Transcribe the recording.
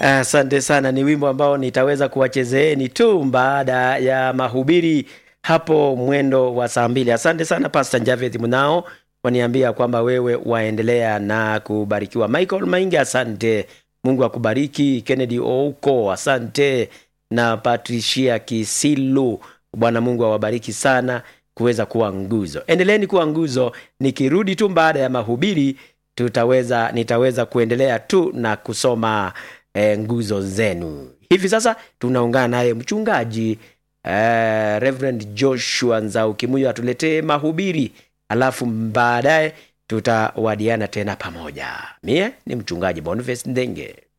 Asante sana, ni wimbo ambao nitaweza kuwachezeeni tu baada ya mahubiri hapo mwendo wa saa mbili. Asante sana Pastor Javeth Mnao waniambia kwamba wewe waendelea na kubarikiwa. Michael Maingi, asante. Mungu akubariki. Kennedy Ouko, asante na Patricia Kisilu, Bwana Mungu awabariki sana kuweza kuwa nguzo. Endeleeni kuwa nguzo. Nikirudi tu baada ya mahubiri, tutaweza nitaweza kuendelea tu na kusoma eh, nguzo zenu. Hivi sasa tunaungana naye mchungaji eh, Reverend Joshua Nzau Kimuyo atuletee mahubiri, alafu baadaye tutawadiana tena pamoja. Mie ni mchungaji Boniface Ndenge.